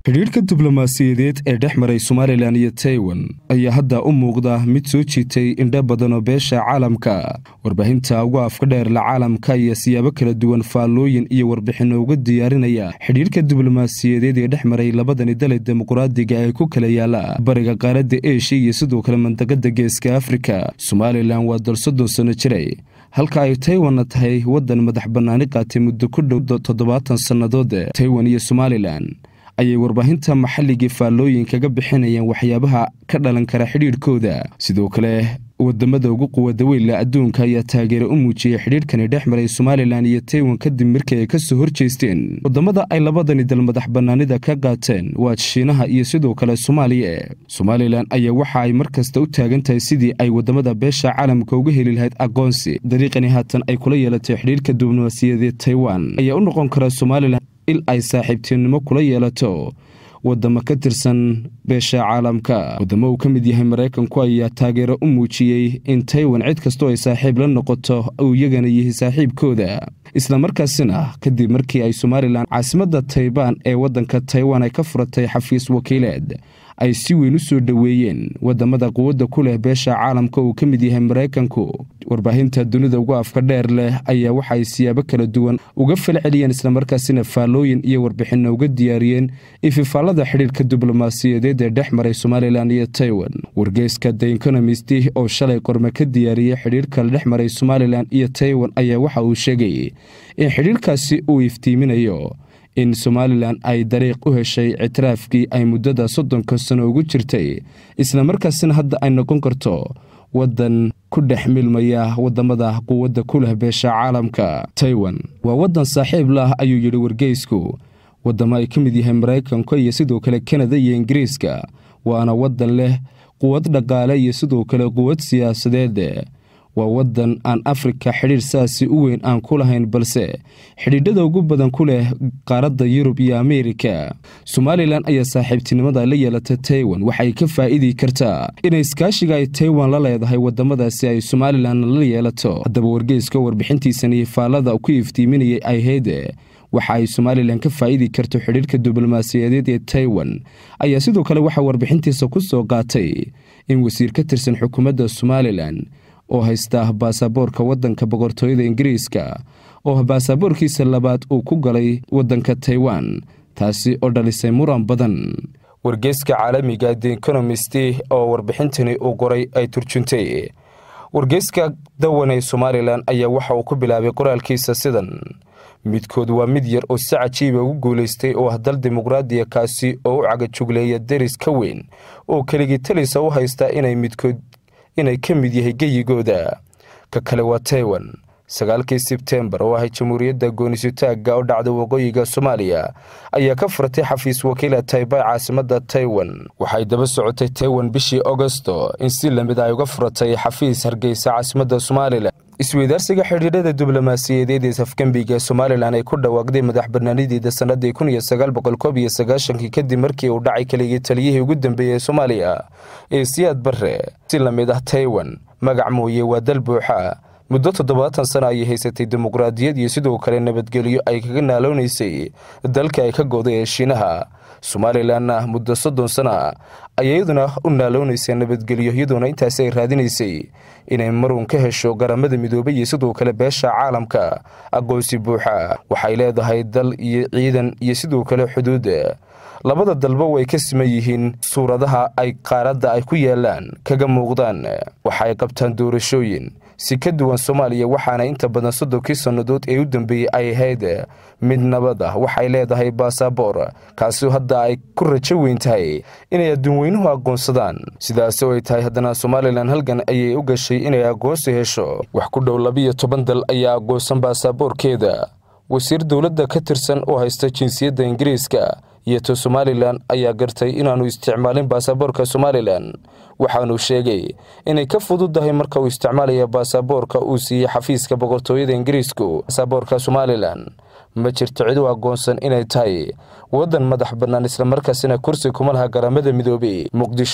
xidhiidhka diblomaasiyadeed ee dhex maray somalilan iyo taiwan ayaa hadda u muuqda mid soo jiitay indho badan oo beesha caalamka warbaahinta ugu afka dheerla caalamka ayaa siyaabo kala duwan faallooyin iyo warbixinno uga diyaarinaya xidhiidhka diblomaasiyadeed ee dhex maray labadani dale dimuqraadiga ee ku kala yaala bariga qaaradda eshiya iyo sidoo kale mandaqada geeska afrika somalilan waa dal soddon sanno jiray halka ay taiwanna tahay waddan madax bannaani qaatay muddo ku dhow toddobaatan sannadood taiwan iyo somalilan ayay warbaahinta maxalligii faallooyin kaga bixinayaan waxyaabaha ka dhalan kara xidhiidhkooda sidoo kale wadamada ugu quwada weynla adduunka ayaa taageero u muujiyey xidhiidhkani dhex maray somalilan iyo taiwan kadib markii ay ka soo horjeesteen wadamada ay labadani dal madax bannaanida ka qaateen waa shiinaha iyo sidoo kale soomaaliya somalilan ayaa waxa ay mar kasta u taagan tahay sidii ay wadamada beesha caalamka uga heli lahayd aqoonsi dariiqani haatan ay kula yeelatay xidhiidhka diblomaasiyadeed taiwan ayaa u noqon kara somalilan il ay saaxiibtinimo kula yeelato wadamo ka tirsan beesha caalamka wadamo uu ka mid yahay maraykanku ayaa taageero u muujiyey in taiwan cid kastoo ay saaxiib la noqoto uu iyagana yihi saaxiibkooda islamarkaasina kadib markii ay somalilan caasimadda taybaan ee waddanka taiwan ay ka furatay xafiis wakiileed ay si weyn u soo dhoweeyeen wadamada quwadda ku leh beesha caalamka uu ka mid yahay maraykanku warbaahinta dunida ugu afka dheer leh ayaa waxa ay siyaabo kala duwan uga falceliyeen islamarkaasina faallooyin iyo warbixinno uga diyaariyeen ififaallada xidhiirka diblomaasiyadeed ee dhex maray somalilan iyo taiwan wargeyska the ekonomist oo shalay qorme ka diyaariyey xidhiirka la dhex maray somalilan iyo taiwan ayaa waxa uu sheegay in xidhiirkaasi uu iftiiminayo in somalilan ay dariiq u heshay ictiraafkii ay muddada soddonka sano ugu jirtay islamarkaasina hadda ay noqon karto waddan ku dhex milmaya wadamada quwadda ku leh beesha caalamka taiwan waa waddan saaxiib lah ayuu yidhi wargeysku wadamo ay ka mid yahay maraykanka iyo sidoo kale kanada iyo ingiriiska waana waddan leh quwad dhaqaale iyo sidoo kale quwad siyaasadeed waa waddan aan afrika xidhiir saasi u weyn aan ku lahayn balse xidhiidhada ugu badan ku leh qaaradda yurub iyo ameerika somalilan ayaa saaxiibtinimada la yeelata taiwan waxay ka faa'idi kartaa inay iskaashiga ay taiwan la leedahay wadamadaasi ay somalilan la yeelato haddaba wargeyska warbixintiisani faallada ku iftiiminayay ayhayde waxa ay somalilan ka faa'idi karto xidhiirka diblomaasiyadeed ee taiwan ayaa sidoo kale waxaa warbixintiisa ku soo qaatay in wasiir ka tirsan xukuumadda somalilan oo haysta baasaboorka waddanka boqortooyada ingiriiska oo baasaboorkiisa labaad uu ku galay waddanka taiwan taasi oo dhalisay muran badan wargeyska caalamiga the ekonomist oo warbixintani uu qoray ay turjuntay wargeyska dawan ee somalilan ayaa waxa uu ku bilaabay qoraalkiisa sidan midkood waa mid yar oo si cajiiba ugu guulaystay oo ah dal dimuqraadiya kaasi oo u cagajugleeya deris ka weyn oo keligii talisa u haysta inay midkood inay ka mid yahay geyigooda ka kale waa taiwan sagaalkii sebtembar oo ahay jamhuuriyadda goonisutaagga oo dhacda waqooyiga soomaaliya ayaa ka furatay xafiis wakiila taybay caasimadda taiwan waxay daba socotay taiwan bishii agosto in si lamid ay uga furatay xafiis hargeysa caasimadda somalilan isweydaarsiga xidhiidhada diblomaasiyadeed ee safgembiga somalilan ay ku dhawaaqday madax banaanideeda sannadii kun iyo sagaal boqol koob iyo sagaashankii kadib markii uu dhacay keligii taliyihii ugu dambeeyey soomaaliya ee siyaad barre si lamid ah taiwan magac mooye waa dal buuxa muddo toddobaatan sana ayay haysatay dimuqraadiyad iyo sidoo kale nabadgelyo ay kaga naaloonaysay dalka ay ka gooday ee shiinaha somalilanna muddo soddon sana ayay iyaduna u naaloonaysay nabadgelyo iyadoona intaasi ay raadinaysay inay marun ka hesho garamada midoobay iyo sidoo kale beesha caalamka aqoonsi buuxa waxay leedahay dal iyo ciidan iyo sidoo kale xuduud labada dalba way ka siman yihiin suuradaha ay qaaradda ay ku yaalaan kaga muuqdaan waxaay qabtaan doorashooyin si ka duwan soomaaliya waxaana inta badan soddonkii sannadood ee u dambeeyey ay ahayd mid nabad ah waxay leedahay baasaboor kaasi hadda ay ku rajo weyn tahay inay adduunweynuhu aqoonsadaan sidaasi oo ay tahay haddana somalilan halgan ayay u gashay inay aqoonsi hesho wax ku dhow labiyo toban dal ayaa aqoonsan baasaboorkeeda wasiir dowladda ka tirsan oo haysta jinsiyadda ingiriiska iyo to somalilan ayaa gartay inaanu isticmaalin baasaboorka somalilan waxaanuu sheegay inay ka fududahay marka uu isticmaalaya baasaboorka uu siiyey xafiiska boqortooyada ingiriisku baasaboorka somalilan ma jirto cid u aqoonsan inay tahay waddan madax bannaan islamarkaasina kursi kuma laha garamada midoobey muqdisho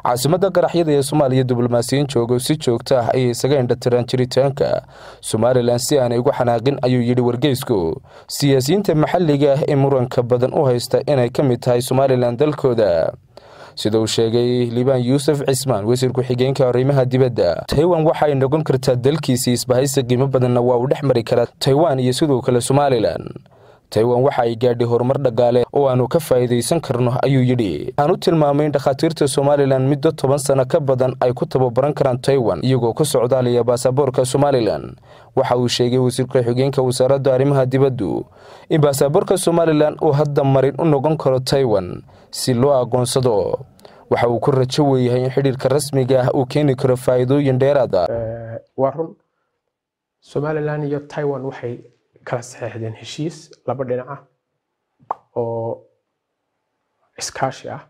caasimadda qaraxyada ee soomaaliya diblomaasiyiin joogo si joogto ah ayay isaga indhatiraan jiritaanka somalilan si aanay ugu xanaaqin ayuu yidhi wargeysku siyaasiyiinta maxalliga ah ee muranka badan u haysta inay ka mid tahay somalilan dalkooda sida uu sheegay liibaan yuusuf cismaan wasiir ku-xigeenka arrimaha dibadda taiwan waxaay noqon kartaa dalkiisii isbahaysi qiimo badanna waa uu dhex mari karaa taiwan iyo sidoo kale somalilan taiwan waxa ay gaadhay horumar dhaqaale oo aanu ka faa'iidaysan karno ayuu yidhi aan u tilmaamay in dhakhaatiirta somalilan muddo toban sano ka badan ay ku tababaran karaan taiwan iyagoo ku socdaalaya baasaboorka somalilan waxa uu sheegay wasiir ku-xigeenka wasaaradda arrimaha dibaddu in baasaboorka somalilan uu hadda marin u noqon karo taiwan si loo aqoonsado waxa uu ku rajo weeyahay in xidhiirka rasmiga ah uu keeni karo faa'iidooyin dheeraad ah waa run somalilan iyo taiwan waxay kala saxeexdeen heshiis laba dhinac ah oo iskaashi ah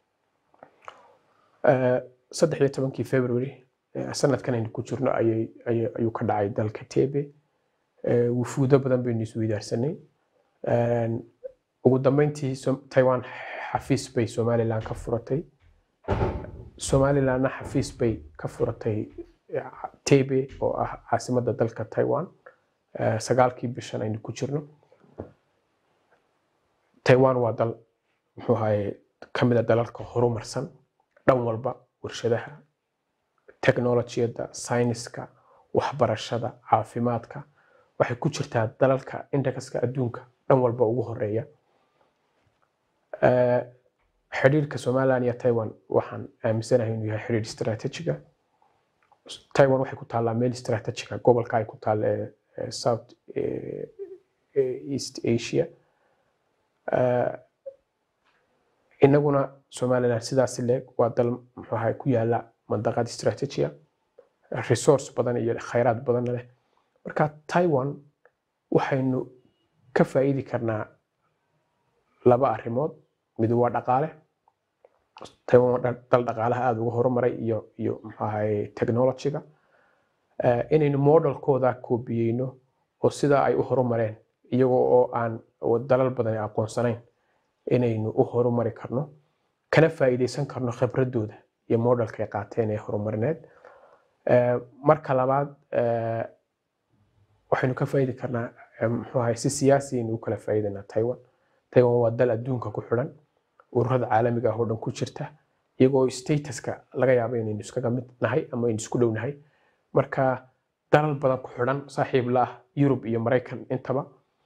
saddex iyo tobankii february sanadkan aynu ku jirno ayuu ka dhacay dalka tebe wufuudo badan baynu isweydaarsanay ugu dambeyntii taiwan xafiis bay somalilan ka furatay somalilanna xafiis bay ka furatay tebe oo ah caasimadda dalka taiwan sagaalkii bishan aynu ku jirno taiwan waa dal muxuu ahaye ka mid a dalalka horumarsan dhan walba warshadaha technolojiyadda sayniska waxbarashada caafimaadka waxay ku jirtaa dalalka indexka adduunka dhan walba ugu horeeya xidhiirka somalilan iyo taiwan waxaan aaminsanahay inuu yahay xidhiir istaraatiijiga taiwan waxay ku taallaa meel istaraatiijiga gobolka ay ku taalla ee south east asia inaguna somalilan sidaasi leeg waa dal muxuu ahay ku yaala mandaqad istaraatiijiya resource badan iyo khayraad badanna leh marka taiwan waxaynu ka faa'iidi karnaa laba arrimood mid waa dhaqaale taiwan waa dal dhaqaalaha aada uga horumaray iyo iyo muxuu ahay technologyga inaynu modelkooda koobiyeyno oo sidaa ay u horumareen iyagoo oo aan dalal badan aqoonsanayn inaynu u horumari karno kana faa'iidaysan karno khibradooda iyo modelkay qaateen ee horumarineed marka labaad waxaynu ka faa'iidi karnaa muxuu ahay si siyaasi aynu u kala faa'iidaynaa taiwan taiwan waa dal adduunka ku xidhan ururada caalamiga ah oo dhan ku jirta iyagoo statuska laga yaabo inaynu iskaga mid nahay ama aynu isku dhow nahay marka dalal badan ku xidhan saaxiib la ah yurub iyo maraykan intaba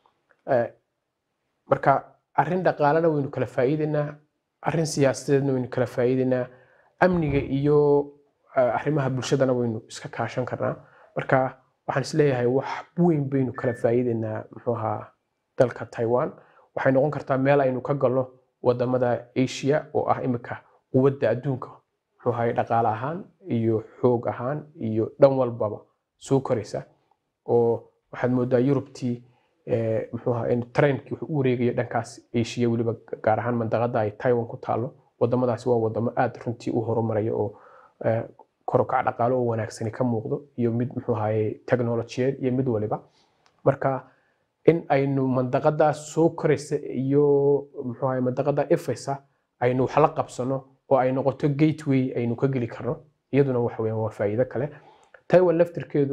marka arrin dhaqaalena waynu kala faa'iidaynaa arrin siyaasadeedna waynu kala faa'iidaynaa amniga iyo arrimaha bulshadana waynu iska kaashan karnaa marka waxaan isleeyahay wax weyn baynu kala faa'iidaynaa muxuu ahaa dalka taiwan waxay noqon kartaa meel aynu ka galno wadamada asia oo ah imika quwadda adduunka muxuu ahay dhaqaale ahaan iyo xoog ahaan iyo dhan walbaba soo koraysa oo waxaad moodaa yurubtii muxuu ahaa in trendkii wuxuu u wareegaya dhankaas asia weliba gaar ahaan mandaqada ay taiwan ku taalo wadamadaasi waa wadamo aada runtii u horumaraya oo korokac dhaqaale oo wanaagsani ka muuqdo iyo mid muxuu ahaye technolojiyeed iyo mid waliba marka in aynu mandaqadaas soo koraysa iyo muxuu ahaye mandaqada ifaysa aynu wax la qabsano oo ay noqoto gateway aynu ka geli karno iyaduna waxa weeyaan waa faa'iido kale taiwan laftirkeedu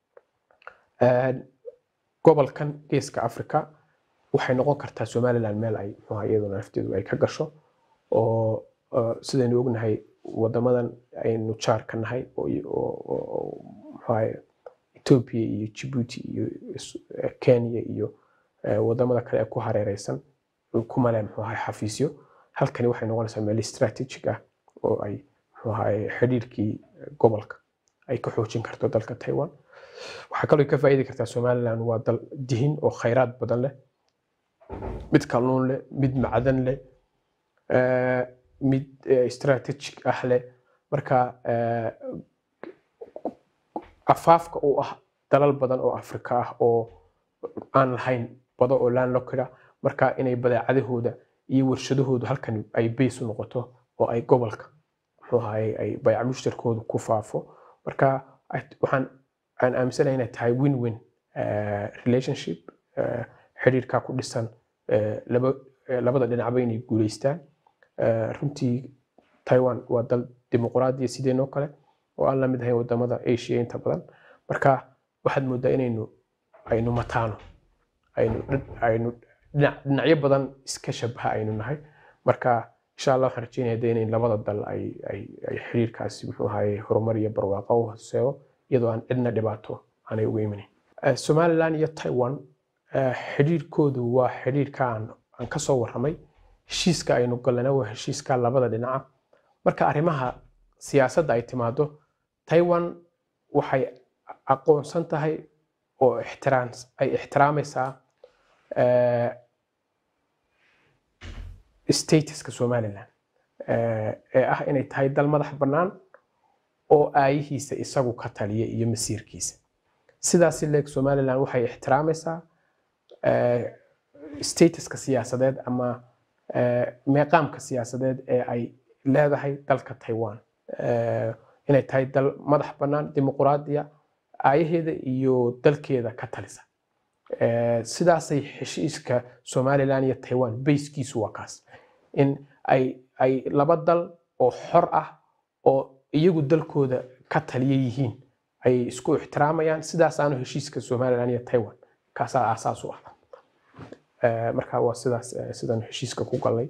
gobolkan geeska africa waxay noqon kartaa somaliland meel ay muxuu ahaye iyaduna lafteedu ay ka gasho oo sidaynu ognahay wadamadan aynu jaar ka nahay oo muxuahay ethiopia iyo djibouti iyo kenya iyo wadamada kale ee ku hareereysan kumale muxuu ahay xafiisyo halkani waxay noqonaysaa meel strategic ah oo ay muxuu ahay xidhiirkii gobolka ay ka xoojin karto dalka taiwan waxaa kaloo ka faa'iidi kartaa somaliland waa dal dihin oo khayraad badan leh mid kalluun leh mid macdan leh mid strategic ah leh marka afaafka uu ah dalal badan oo afrika ah oo aan lahayn bado oo landlockeda marka inay badeecadahooda iyo warshadahoodu halkan ay bays u noqoto oo ay gobolka muxuu ahaye ay bayca mushtarkoodu ku faafo marka waxaan aan aaminsanahay inay tahay win win relationship xidhiirkaa ku dhisan labada dhinacba inay guuleystaan runtii taiwan waa dal dimuqraadiya sideenoo kale oo aan la mid ahayn wadamada asia inta badan marka waxaad moodaa inaynu aynu mataano aynu aynu dhinacyo badan iska shabaha aynu nahay marka insha allah waxaan rajeynaya de inay labada dal ay ay ay xiriirkaasi muxuu ahaye horumar iyo barwaaqo u hoseeyo iyadoo aan cidna dhibaato aanay uga imanin somaliland iyo taiwan xidhiirkoodu waa xidhiirka aan aan ka soo warramay heshiiska aynu gallana waa heshiiska labada dhinaca marka arrimaha siyaasadda ay timaado taiwan waxay aqoonsan tahay oo ixtiraam ay ixtiraamaysaa statuska somaliland ee ah inay tahay dal madax bannaan oo aayihiisa isagu ka taliya iyo masiirkiisa sidaasi leeg somaliland waxay ixtiraamaysaa statuska siyaasadeed ama meeqaamka siyaasadeed ee ay leedahay dalka taiwan inay tahay dal madax bannaan dimuqraadiya aayaheeda iyo dalkeeda ka talisa sidaasay heshiiska somaliland iyo taiwan bayskiisu waa kaas in ay ay laba dal oo xor ah oo iyagu dalkooda ka taliya yihiin ay isku ixtiraamayaan sidaasaanu heshiiska somaliland iyo taiwan kaasaa aasaas u ah marka waa sidaas sidaan heshiiska ku galnay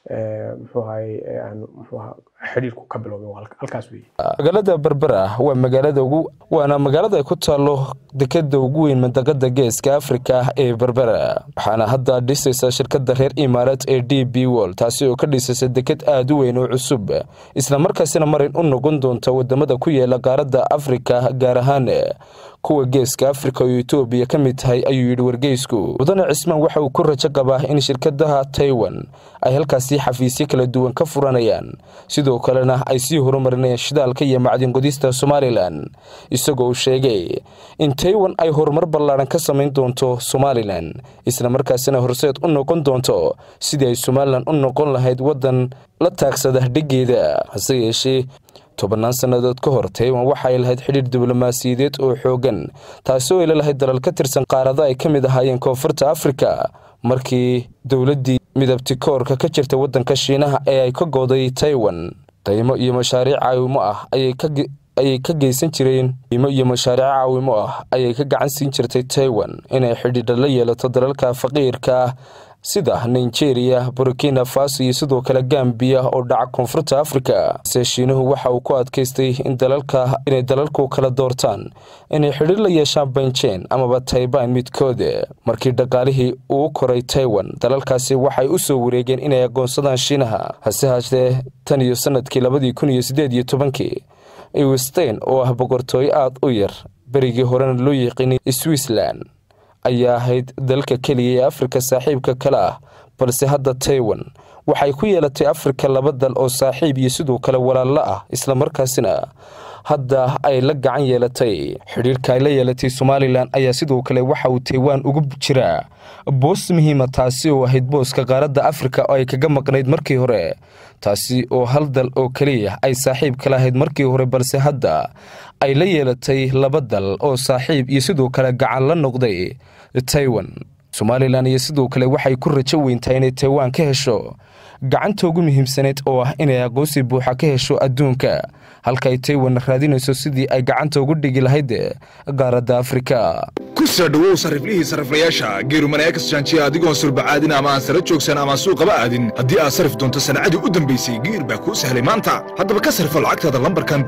muxuu ahaye aan muxuu ahaa xidhiirku ka biloobay halkaas weeye magaalada berbera waa magaalada ugu waana magaalada ay ku taalo dekeda ugu weyn mandaqada geeska afrika ee berbera waxaana hadda dhisaysa shirkada reer imaarat ee d b wol taasi oo ka dhisaysa deked aada u weyn oo cusub islamarkaasina marin u noqon doonta wadamada ku yaala qaaradda afrika gaar ahaan kuwa geeska afrika oo etoobiya ka mid tahay ayuu yidhi wargeysku mudane cismaan waxa uu ku rajo qabaa in shirkadaha taiwan ay halkaasi xafiisyo kala duwan ka furanayaan sidoo kalena ay sii horumarinayaan shidaalka iyo macdinqodista somalilan isagoo uu sheegay in taiwan ay horumar ballaaran ka samayn doonto somalilan islamarkaasina horseed u noqon doonto sidii ay somalilan u noqon lahayd waddan la taagsada dhigeeda hase yeeshee tobannaan sannadood ka hor taiwan waxaay lahayd xidhiir diblomaasiyadeed oo xoogan taasi oo ay lalahayd dalal ka tirsan qaarada ay ka mid ahaayeen koonfurta afrika markii dowladdii midabtikoorka ka jirta waddanka shiinaha ee ay ka gooday taiwan daymo iyo mashaariic caawimo ah ayay ka geysan jireen daymo iyo mashaariic caawimo ah ayay ka gacan siin jirtay taiwan inay xidhiidha la yeelato dalalka faqiirka sida nigeria burkina faso iyo sidoo kale gambiya oo dhaca koonfurta afrika se shiinuhu waxa uu ku adkaystay inay dalalku kala doortaan inay xidhiir la yeeshaan benjen amaba taiban midkooda markii dhaqaalihii uu koray taiwan dalalkaasi waxay u soo wareegeen inay aqoonsadaan shiinaha hase haatee tan iyo sanadkii labadii kun iyo sideed iyo tobankii iwstein oo ah boqortooyo aad u yar berigii horena loo yiqiinay switzerland ayaa ahayd dalka keliya ee afrika saaxiibka kale ah balse hadda taiwan waxay ku yeelatay afrika laba dal oo saaxiib iyo sidoo kale walaallo ah islamarkaasina hadda ay la gacan yeelatay xidhiirka ay la yeelatay somalilan ayaa sidoo kale waxa uu taiwan ugu jiraa boos muhiima taasi oo ahayd booska qaaradda afrika oo ay kaga maqnayd markii hore taasi oo hal dal oo keliya ay saaxiib kala ahayd markii hore balse hadda ay la yeelatay laba dal oo saaxiib iyo sidoo kale gacan la noqday taiwan somalilan iyo sidoo kale waxay ku rajo weyntahay inay taiwan ka hesho gacanta ugu muhiimsaneyd oo ah inay aqoonsi buuxa ka hesho adduunka halka ay taiwan raadinayso sidii ay gacanta ugu dhigi lahayd qaaradda afrika ku soo dhowow sariflihii sariflayaasha geerumaneekas jaanjiya adigoon surbacaadin ama aan sara joogsan ama aan suuqaba aadin haddii aad sarif doonto sanacadii u dambaysay geer baa kuu sahlay maanta haddaba ka sarifo lacagtaada lambarkan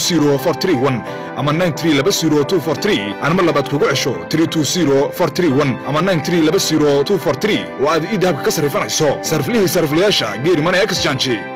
ama anma labaad kugu cesho ama oo aad ii dahabka ka sarifanayso sariflihii sariflayaasha geerumaneekas jaanji